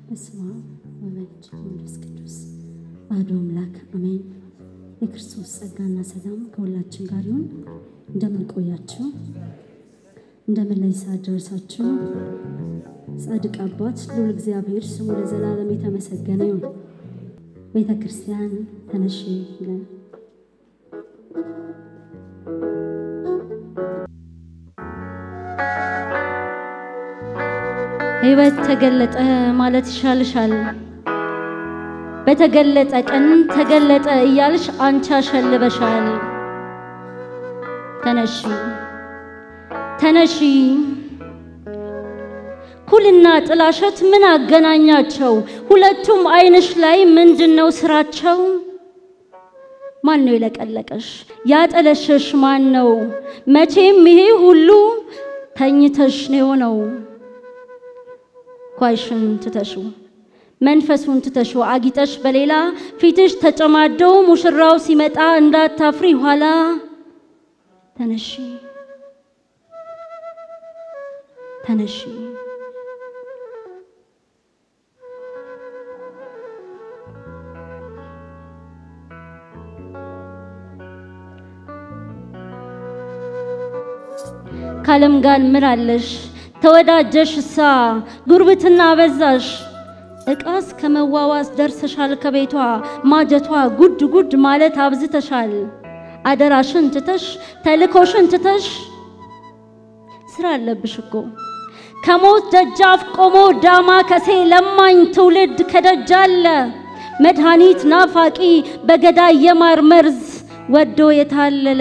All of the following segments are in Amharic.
በስመ አብ ወወልድ ወመንፈስ ቅዱስ አሐዱ አምላክ አሜን። የክርስቶስ ጸጋና ሰላም ከሁላችን ጋር ይሁን። እንደምን ቆያችሁ? እንደምን ላይ ሰዓት ደረሳችሁ? ጻድቅ አባት ልዑል እግዚአብሔር ስሙ ለዘላለም የተመሰገነ ይሁን። ቤተ ክርስቲያን ተነሺ ይላል። ሕይወት ተገለጠ ማለት ይሻልሻል። በተገለጠ ቀን ተገለጠ እያልሽ አንቺ አሸልበሻል። ተነሺ ተነሺ። ኩልና ጥላሸት ምን አገናኛቸው? ሁለቱም ዓይንሽ ላይ ምንድነው ስራቸው? ማን ነው የለቀለቀሽ? ያጠለሸሽ ማን ነው? መቼም ይሄ ሁሉ ተኝተሽ ነው የሆነው። ኳይሽን ትተሹ መንፈሱን ትተሹ አጊጠሽ በሌላ ፊትሽ ተጨማደው ሙሽራው ሲመጣ እንዳታፍሪ ኋላ ተነሺ ተነሺ ካለም ጋር ምን አለሽ ተወዳጀሽ እሳ ጉርብትና በዛሽ እቃስ ከመዋዋስ ደርሰሻል ከቤቷ ማጀቷ ጉድ ጉድ ማለት አብዝተሻል። አደራሽን ትተሽ ተልኮሽን ትተሽ ስራ አለብሽ እኮ ከሞት ደጃፍ ቆሞ ዳማ ከሴ ለማኝ ትውልድ ከደጃለ መድኃኒት ናፋቂ በገዳይ የማር መርዝ ወዶ የታለለ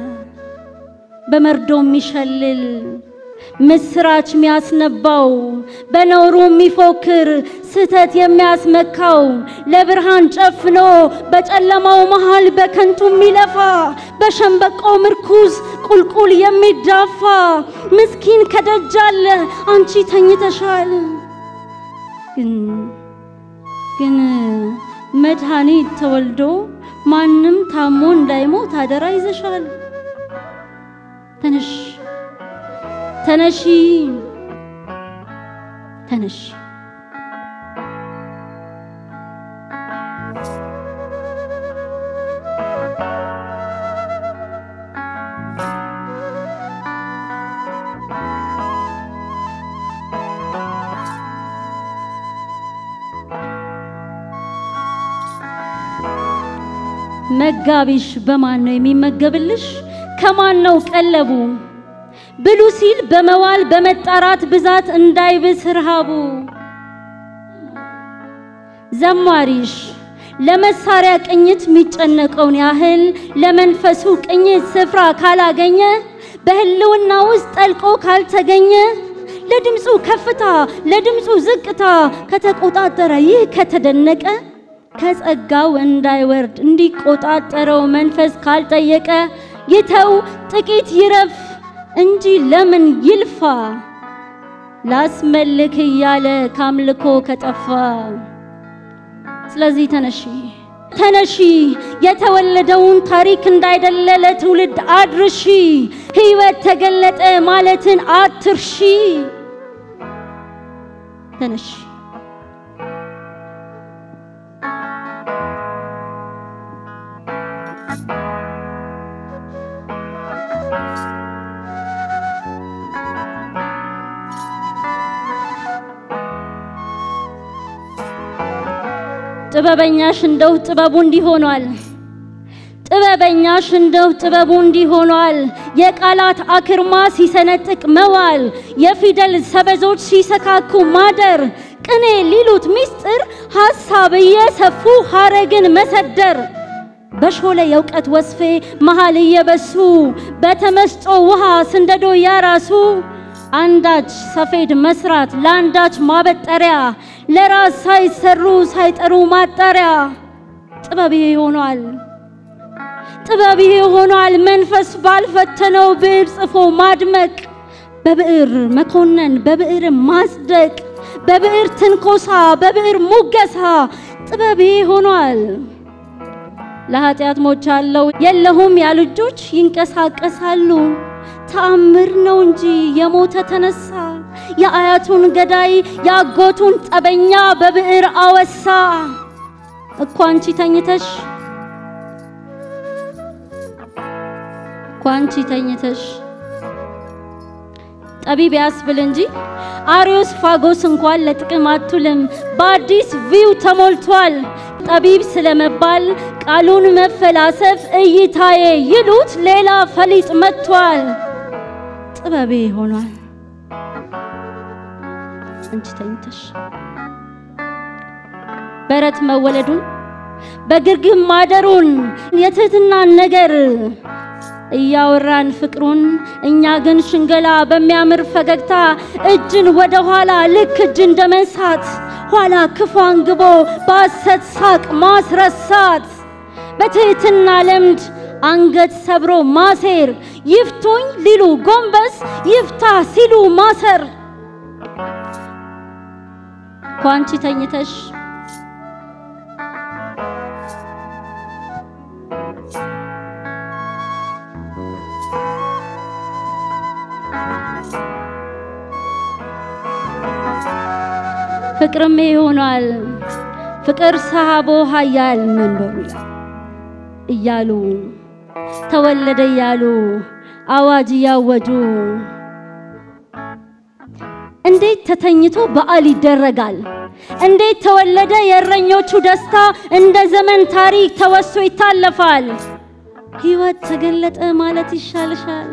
በመርዶ የሚሸልል ምስራች የሚያስነባው በነውሩ የሚፎክር ስህተት የሚያስመካው ለብርሃን ጨፍኖ በጨለማው መሃል በከንቱ የሚለፋ በሸንበቆ ምርኩዝ ቁልቁል የሚዳፋ ምስኪን ከደጃለ አንቺ ተኝተሻል። ግን ግን መድኃኒት ተወልዶ ማንም ታሞ እንዳይሞት አደራ ይዘሻል። ተነሽ ተነሺ ተነሺ። መጋቢሽ በማን ነው የሚመገብልሽ? ከማን ነው ቀለቡ? ብሉ ሲል በመዋል በመጣራት ብዛት እንዳይብስ ረሃቡ። ዘማሪሽ ለመሳሪያ ቅኝት የሚጨነቀውን ያህል ለመንፈሱ ቅኝት ስፍራ ካላገኘ በህልውና ውስጥ ጠልቆ ካልተገኘ ለድምፁ ከፍታ ለድምፁ ዝቅታ ከተቆጣጠረ ይህ ከተደነቀ ከጸጋው እንዳይወርድ እንዲቆጣጠረው መንፈስ ካልጠየቀ ይተው ጥቂት ይረፍ እንጂ ለምን ይልፋ ላስመልክ እያለ ካምልኮ ከጠፋ። ስለዚህ ተነሺ ተነሺ፣ የተወለደውን ታሪክ እንዳይደለ ለትውልድ አድርሺ። ሕይወት ተገለጠ ማለትን አትርሺ። ተነሺ ጥበበኛሽ እንደው ጥበቡ እንዲሆኗል ጥበበኛሽ እንደው ጥበቡ እንዲሆኗል የቃላት አክርማ ሲሰነጥቅ መዋል የፊደል ሰበዞች ሲሰካኩ ማደር ቅኔ ሊሉት ሚስጥር ሐሳብ እየሰፉ ሐረግን መሰደር በሾለ የእውቀት ወስፌ መሃል እየበሱ በተመስጦ ውሃ ስንደዶ ያራሱ አንዳች ሰፌድ መስራት ለአንዳች ማበጠሪያ ለራስ ሳይሰሩ ሳይጠሩ ማጣሪያ ጥበብ ይሄ ሆኗል። ጥበብ ይሄ ሆኗል። መንፈስ ባልፈተነው ብዕር ጽፎ ማድመቅ፣ በብዕር መኮነን፣ በብዕር ማጽደቅ፣ በብዕር ትንኮሳ፣ በብዕር ሙገሳ ጥበብ ይሄ ሆኗል። ለኃጢአት ሞቻለሁ የለሁም ያሉ እጆች ይንቀሳቀሳሉ። ተአምር ነው እንጂ የሞተ ተነሳ። የአያቱን ገዳይ የአጎቱን ጠበኛ በብዕር አወሳ። እኮ አንቺ ተኝተሽ እኮ አንቺ ተኝተሽ ጠቢብ ያስብል እንጂ አሪዮስ ፋጎስ እንኳን ለጥቅም አትውልም። በአዲስ ቪው ተሞልቷል። ጠቢብ ስለመባል ቃሉን መፈላሰፍ እይታዬ ይሉት ሌላ ፈሊጥ መጥቷል። ጥበቤ ሆኗል። አንቺ ተኝተሽ በረት መወለዱን በግርግም ማደሩን የትህትናን ነገር እያወራን ፍቅሩን እኛ ግን ሽንገላ በሚያምር ፈገግታ እጅን ወደ ኋላ ልክ እጅ እንደ መንሳት ኋላ ክፉ አንግቦ በሐሰት ሳቅ ማስረሳት በትህትና ልምድ አንገት ሰብሮ ማሴር ይፍቱኝ ሊሉ ጎንበስ ይፍታ ሲሉ ማሰር ኳንቺ ተኝተሽ ፍቅርም ይሆናል ፍቅር ሰሃቦ ሀያል መንበሩ እያሉ ተወለደ እያሉ አዋጅ እያወጁ እንዴት ተተኝቶ በዓል ይደረጋል? እንዴት ተወለደ የእረኞቹ ደስታ እንደ ዘመን ታሪክ ተወሶ ይታለፋል? ሕይወት ተገለጠ ማለት ይሻልሻል።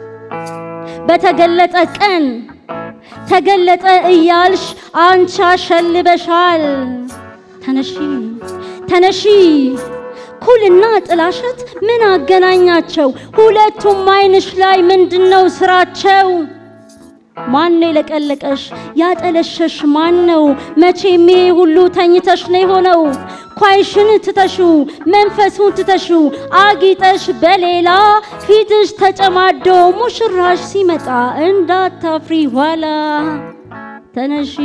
በተገለጠ ቀን ተገለጠ እያልሽ አንቺ አሸልበሻል። ተነሺ ተነሺ ኩልና ጥላሸት ምን አገናኛቸው? ሁለቱም አይንሽ ላይ ምንድነው ስራቸው? ማን የለቀለቀሽ ያጠለሸሽ ማን ነው? መቼም ይሄ ሁሉ ተኝተሽ ነው የሆነው። ኳይሽን ትተሹ መንፈሱን ትተሹ አጊጠሽ በሌላ ፊትሽ ተጨማዶ ሙሽራሽ ሲመጣ እንዳታፍሪ ኋላ። ተነሺ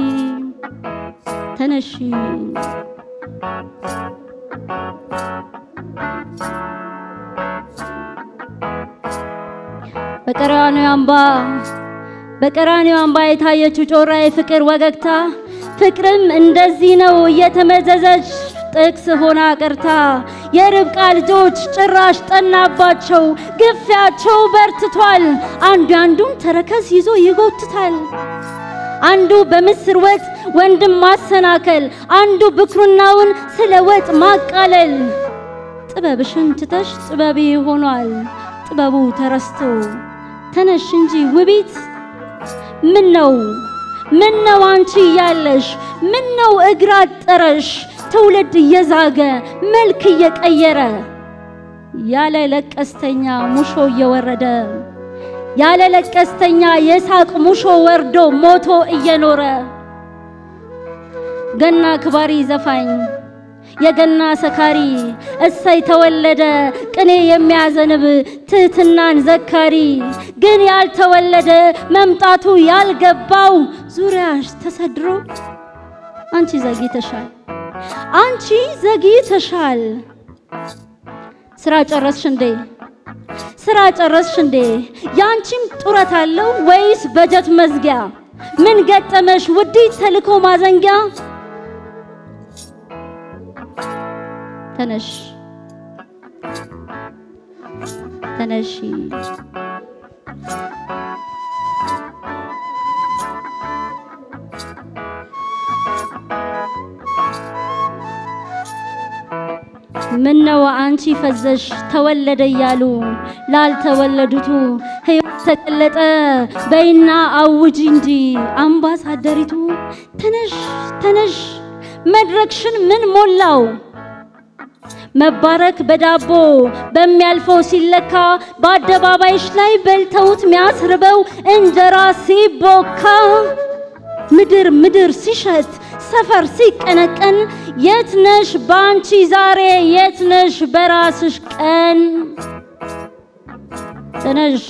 ተነሺ በቀራንዮ አምባ በቀራንዮ አምባ የታየችው ጮራ የፍቅር ወገግታ ፍቅርም እንደዚህ ነው እየተመዘዘች ጥቅስ ሆና ቀርታ የርብቃ ልጆች ጭራሽ ጠናባቸው፣ ግፊያቸው በርትቷል። አንዱ አንዱን ተረከዝ ይዞ ይጎትታል። አንዱ በምስር ወጥ ወንድም ማሰናከል፣ አንዱ ብኩርናውን ስለ ወጥ ማቃለል። ጥበብሽን ትተሽ ጥበቤ ሆኗል ጥበቡ ተረስቶ ተነሽ እንጂ ውቢት ምን ነው ምን ነው አንቺ እያለሽ ምን ነው እግር አጠረሽ ትውልድ እየዛገ መልክ እየቀየረ ያለ ለቀስተኛ ሙሾ እየወረደ ያለ ለቀስተኛ የሳቅ ሙሾ ወርዶ ሞቶ እየኖረ ገና ክባሪ ዘፋኝ የገና ሰካሪ እሰይ ተወለደ ቅኔ የሚያዘንብ ትህትናን ዘካሪ ግን ያልተወለደ መምጣቱ ያልገባው ዙሪያሽ ተሰድሮ አንቺ ዘግይተሻል፣ አንቺ ዘግይተሻል። ስራ ጨረስሽ እንዴ? ስራ ጨረስሽ እንዴ? ያንቺም ጡረት አለው ወይስ በጀት መዝጊያ? ምን ገጠመሽ ውዲት ተልኮ ማዘንጊያ? ተነሽ ተነሺ ምነው አንቺ ፈዘሽ ተወለደ እያሉ ላልተወለዱቱ ሕይወት ተገለጠ በይና አውጂ እንጂ አምባሳደሪቱ ተነሽ ተነሽ መድረክሽን ምን ሞላው መባረክ በዳቦ በሚያልፈው ሲለካ በአደባባይሽ ላይ በልተውት ሚያስርበው እንጀራ ሲቦካ ምድር ምድር ሲሸት ሰፈር ሲቀነቀን የት ነሽ ባንቺ ዛሬ የት ነሽ በራስሽ ቀን ተነሽ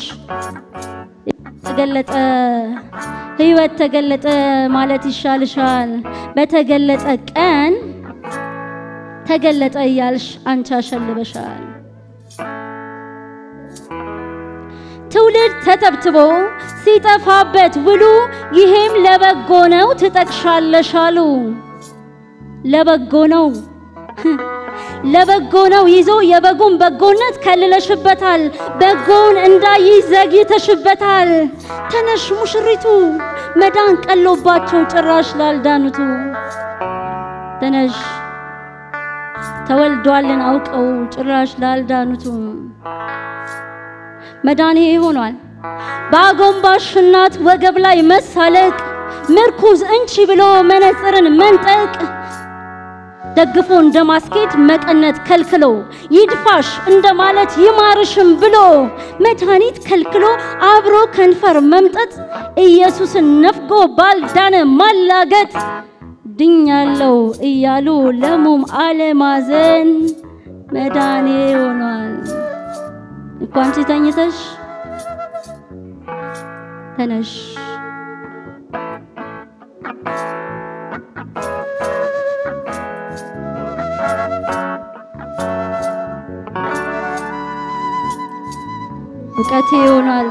ተገለጠ ሕይወት ተገለጠ ማለት ይሻልሻል በተገለጠ ቀን ተገለጠ እያልሽ አንቺ አሸልበሻል። ትውልድ ተተብትቦ ሲጠፋበት ውሉ ይሄም ለበጎ ነው ትጠቅሻለሽ አሉ። ለበጎ ነው ለበጎ ነው ይዞ የበጉን በጎነት ከልለሽበታል። በጎውን እንዳይዝ ዘግይተሽበታል። ተነሽ ሙሽሪቱ መዳን ቀሎባቸው ጭራሽ ላልዳኑቱ ተነሽ ተወልዷልን አውቀው ጭራሽ ላልዳኑቱ መዳን ይሄ ሆኗል። በአጎንባሽ እናት ወገብ ላይ መሳለቅ ምርኩዝ እንቺ ብሎ መነጽርን መንጠቅ ደግፎ እንደማስኬድ መቀነት ከልክሎ ይድፋሽ እንደማለት ይማርሽም ብሎ መድኃኒት ከልክሎ አብሮ ከንፈር መምጠጥ ኢየሱስን ነፍጎ ባልዳነ ማላገጥ ድኛለው እያሉ ለሙም አለማዘን መዳኔ ሆኗል። እኮ አንቺ ተኝተሽ ተነሽ እውቀቴ ሆኗል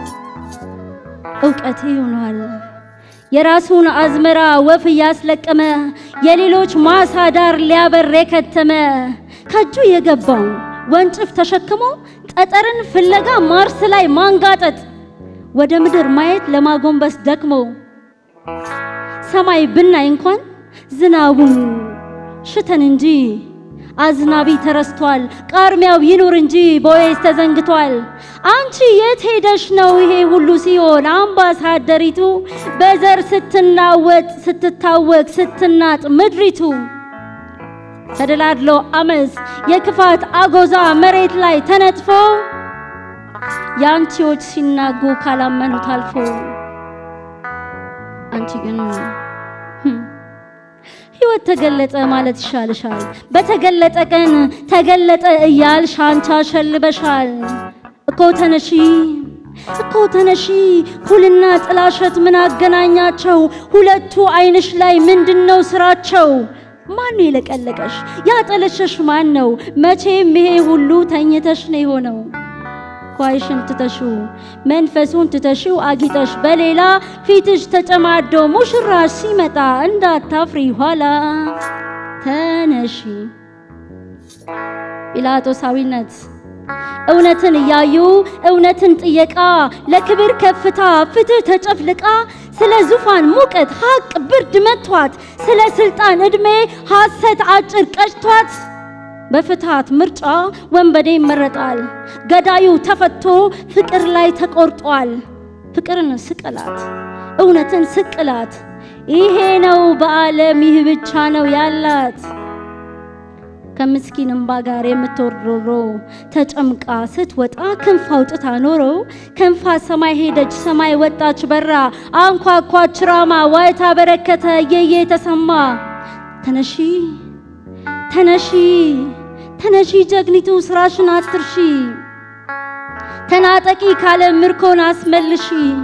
እውቀቴ ሆኗል። የራሱን አዝመራ ወፍ እያስለቀመ የሌሎች ማሳ ዳር ሊያበር የከተመ ከእጁ የገባው ወንጭፍ ተሸክሞ ጠጠርን ፍለጋ ማርስ ላይ ማንጋጠጥ ወደ ምድር ማየት ለማጎንበስ ደክሞ ሰማይ ብናይ እንኳን ዝናቡን ሽተን እንጂ አዝናቢ ተረስቷል። ቃርሚያው ይኑር እንጂ ቦዔዝ ተዘንግቷል። አንቺ የት ሄደሽ ነው ይሄ ሁሉ ሲሆን አምባሳደሪቱ በዘር ስትናወጥ ስትታወቅ ስትናጥ ምድሪቱ ተደላድሎ አመፅ የክፋት አጎዛ መሬት ላይ ተነጥፎ የአንቺዎች ሲናጉ ካላመኑት አልፎ አንቺ ግን ሕይወት ተገለጠ ማለት ይሻልሻል። በተገለጠ ቀን ተገለጠ እያልሽ አንቺ አሸልበሻል። እኮ ተነሺ እኮ ተነሺ ኩልና ጥላሸት ምን አገናኛቸው? ሁለቱ አይንሽ ላይ ምንድነው ስራቸው? ማን ነው የለቀለቀሽ? ያጠለሸሽ ማን ነው? መቼም ይሄ ሁሉ ተኝተሽ ነው የሆነው። ኳይሽን ትተሽው መንፈሱን ትተሽው አጊጠሽ በሌላ ፊትሽ ተጨማዶ ሙሽራሽ ሲመጣ እንዳታፍሪ ኋላ ተነሺ። ጲላጦሳዊነት እውነትን እያዩ እውነትን ጥየቃ ለክብር ከፍታ ፍትህ ተጨፍልቃ ስለ ዙፋን ሙቀት ሀቅ ብርድ መቷት ስለ ስልጣን ዕድሜ ሐሰት አጭር ቀጭቷት በፍትሃት ምርጫ ወንበዴ ይመረጣል። ገዳዩ ተፈቶ ፍቅር ላይ ተቆርጧል። ፍቅርን ስቅላት፣ እውነትን ስቅላት። ይሄ ነው በዓለም ይህ ብቻ ነው ያላት። ከምስኪን እምባ ጋር የምትወርዶ ተጨምቃ ስትወጣ ክንፍ አውጥታ ኖሮ ከንፋ ሰማይ ሄደች ሰማይ ወጣች በራ አንኳኳች ራማ ዋይታ በረከተ እየየ ተሰማ ተነሺ ተነሺ ተነሺ ጀግኒቱ ስራሽን አትርሺ ተናጠቂ ካለ ምርኮን አስመልሺ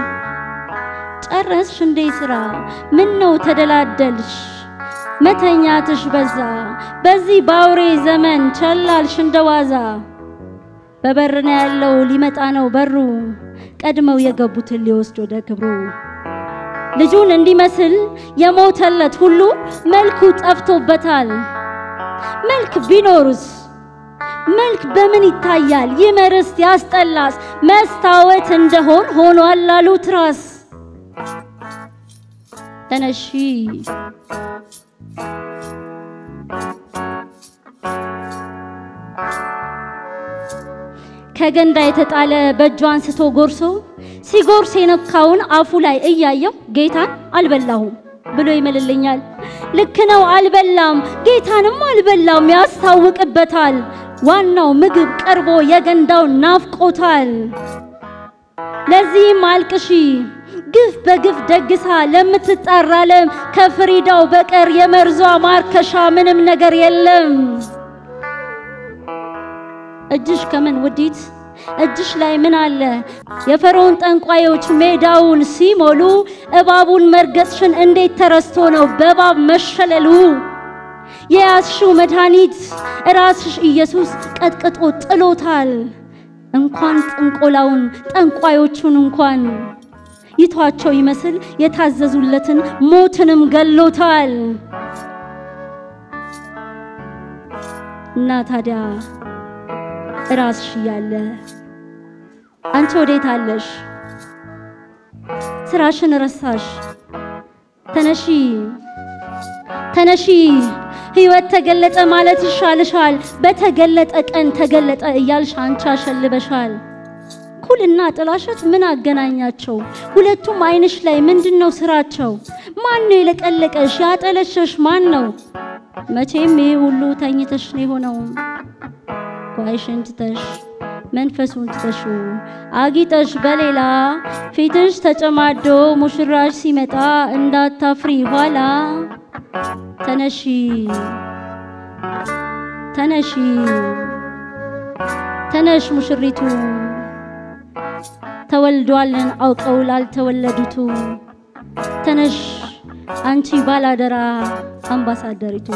ጨረስሽ እንዴ ስራ ምን ነው ተደላደልሽ መተኛትሽ በዛ በዚህ ባውሬ ዘመን ቸላልሽ እንደዋዛ በበር ነው ያለው ሊመጣ ነው በሩ ቀድመው የገቡትን ሊወስድ ወደ ክብሩ ልጁን እንዲመስል የሞተለት ሁሉ መልኩ ጠፍቶበታል። መልክ ቢኖርስ መልክ በምን ይታያል? ይመርስ ያስጠላስ መስታወት እንደሆን ሆኗል ላሉት ራስ ተነሺ ከገንዳ የተጣለ በእጁ አንስቶ ጎርሶ ሲጎርስ የነካውን አፉ ላይ እያየው ጌታን አልበላሁም ብሎ ይምልልኛል። ልክ ነው አልበላም፣ ጌታንም አልበላም ያስታውቅበታል። ዋናው ምግብ ቀርቦ የገንዳው ናፍቆታል። ለዚህም አልቅሺ ግፍ በግፍ ደግሳ ለምትጣራ ዓለም ከፍሪዳው በቀር የመርዟ ማርከሻ ምንም ነገር የለም። እጅሽ ከምን ውዲት እጅሽ ላይ ምን አለ? የፈርዖን ጠንቋዮች ሜዳውን ሲሞሉ እባቡን መርገጥሽን እንዴት ተረስቶ ነው በእባብ መሸለሉ? የያዝሽው መድኃኒት ራስሽ ኢየሱስ ቀጥቅጦ ጥሎታል። እንኳን ጥንቆላውን ጠንቋዮቹን እንኳን ይቷቸው ይመስል የታዘዙለትን ሞትንም ገሎታል። እና ታዲያ ራስሽ እያለ አንቺ ወዴት አለሽ? ስራሽን ረሳሽ? ተነሺ ተነሺ፣ ህይወት ተገለጠ ማለት ይሻልሻል። በተገለጠ ቀን ተገለጠ እያልሽ አንቺ አሸልበሻል። ኩልና ጥላሸት ምን አገናኛቸው? ሁለቱም አይንሽ ላይ ምንድን ነው ስራቸው? ማን ነው የለቀለቀሽ ያጠለሸሽ? ማን ነው? መቼም ይሄ ሁሉ ተኝተሽ ነው የሆነው። ጓይሽን ትተሽ መንፈሱን ትተሹ አጊጠሽ በሌላ ፊትሽ ተጨማዶ ሙሽራሽ ሲመጣ እንዳታፍሪ ኋላ። ተነሺ ተነሺ ተነሽ ሙሽሪቱ ተወልዷልን አውቀው ላልተወለዱቱ ተነሽ አንቺ ባላደራ አምባሳደሪቱ